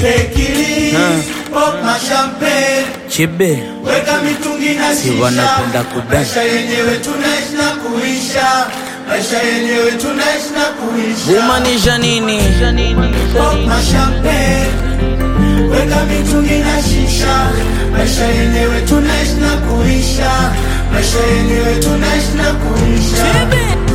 tekili pop na champagne Chibe weka mitungi na Si shisha wanapenda kudance. maisha yenyewe tunaishi na kuisha maisha yenyewe tunaishi na kuisha Kumaanisha nini? pop na champagne weka mitungi na shisha maisha yenyewe tunaishi na kuisha maisha yenyewe tunaishi na kuisha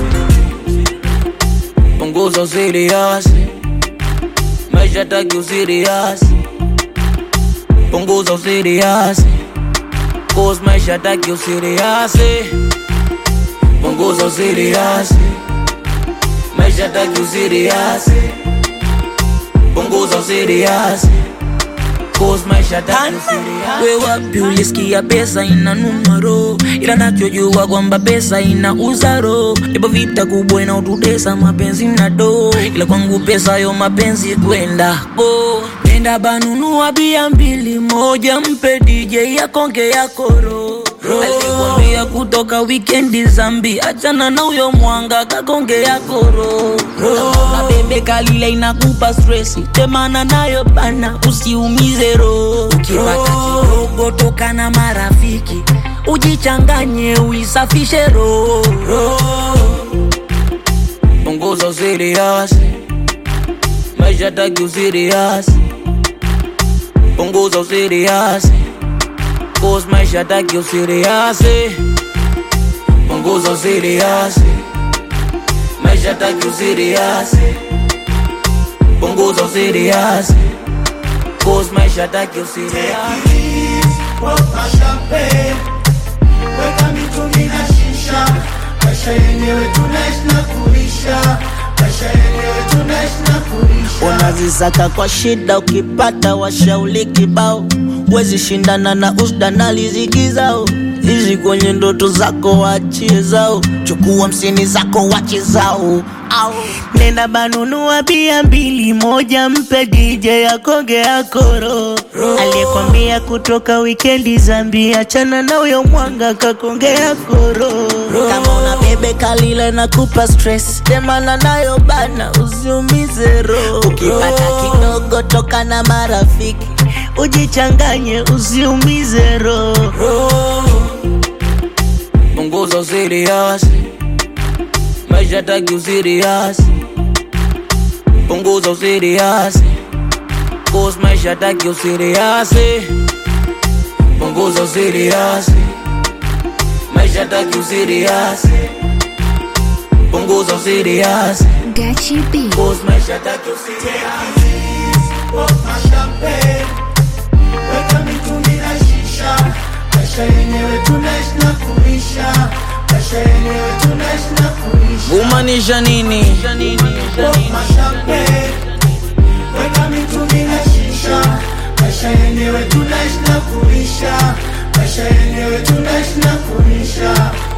Punguza usirias Maisha taki usirias Punguza usirias Cause maisha taki usirias Punguza usirias Maisha taki usirias Punguza usirias Cause maisha taki usirias We wapi ulisikia pesa ina numero Ila nachojua kwamba pesa ina uzaro Ipo vita kubwa inaotutesa mapenzi na do Ila kwangu pesa yo mapenzi kwenda bo Nenda banunua bia mbili moja mpe DJ yakonge yakoro Alikwambia kutoka wikendi zambi achana na uyo mwanga kakonge yakoro na bebe kalile inakupa stresi temana nayo bana usiumize roho ukipata kidogo toka na marafiki ujichanganye uisafishe roho punguza usirias maisha taki usirias punguza usirias cause maisha taki usirias punguza usirias maisha taki usirias punguza usirias cause maisha taki usirias Pop na champagne weka mitungi na shisha maisha yenyewe tunaishi na kuisha maisha yenyewe tunaishi na kuisha unazisaka kwa shida, ukipata washauli kibao, wezi shindana na usda na riziki zao. Hizi kwenye ndoto zako wachie zao, chukua msini zako wache zao au nenda banunua bia mbili, moja mpe DJ akonge akoro aliyekwambia kutoka wikendi zambi, achana na uyo mwanga kakonge akoro kama una bebe kalile na kupa stress, temana nayo bana, usiumize roho. Ukipata kidogo toka na marafiki, ujichanganye, usiumize roho. punguza usirias maisha taki usirias punguza usirias cause maisha taki usirias punguza usirias maisha taki usirias punguza usirias Gachi B. cause maisha taki usirias Pop na champagne weka mitungi na shisha maisha yenyewe tunaishi na kuisha maisha yenyewe tunaishi na kuisha kumaanisha nini Pop na champagne weka mitungi na shisha maisha yenyewe tunaishi na kuisha maisha yenyewe tunaishi na kuisha